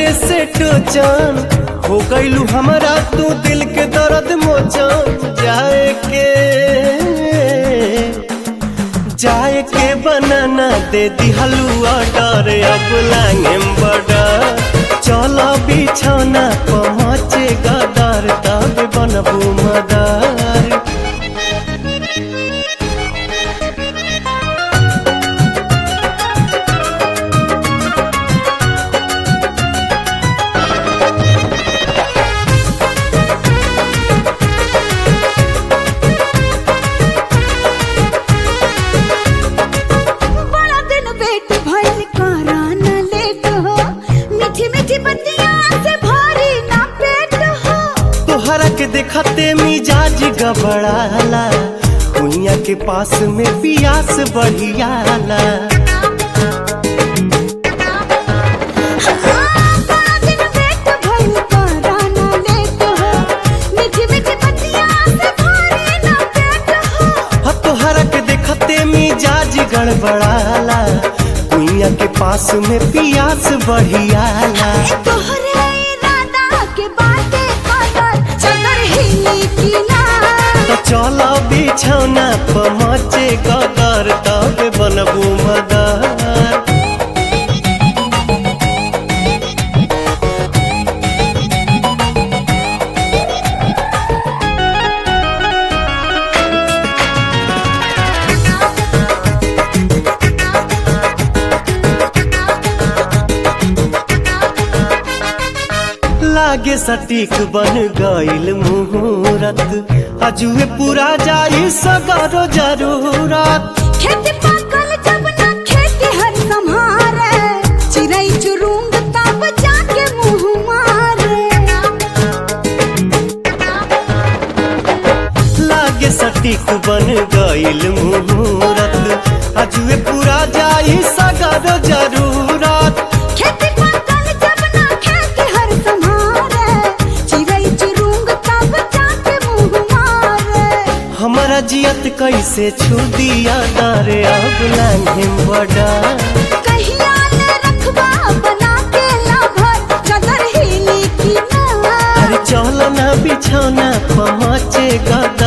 से टोचन हो गईलू हमारा तू दिल के दर्द मोचन जाए के जाए के बनाना दे दी हलुआ डर अब लांगेम बड़ा चलो बिछौना पहुँचे गदर तब बनबू मदर बड़ा दिन वेट भइल करा न लेट हो मीठी मीठी बतिया से भरी ना पेट हो तोहरा के देखते मिजाज गबड़ाला कुइया के पास में पियास बढ़ियाला हाँ, बड़ा दिन वेट भइल करा न लेट हो मीठी मीठी बतिया से भरी ना पेट हो ह तोहरा के देखते मिजाज गड़बड़ाला कुइया के पास में पियास बढ़ियाला तोहरे इरादा के बाटे कदर चदर हिली की ना तो चलो बिछौना पहुँचे गदर तब बनबू मदर लागे सटीक बन गईल मुहूर्त अजुए पूरा जाई सगरो जरूरत खेती पाकल जब ना खेती हर संहारे चिड़ै चुरुंग तब जाके मुंह मारे लागे सटीक बन गईल मुहूर्त अजुए पूरा जाई सगरो जरूरत खेती पाकल जब ना खेती हर संहारे चिड़ै चुरुंग तब जाके मुंह मारे हमारा जियत कैसे छू दिया दारे अब लांघेम बड़ा कहिया ले रखबा बना के लाभर चदर हिली की ना अरे चलो ना बिछौना पहुँचे गदर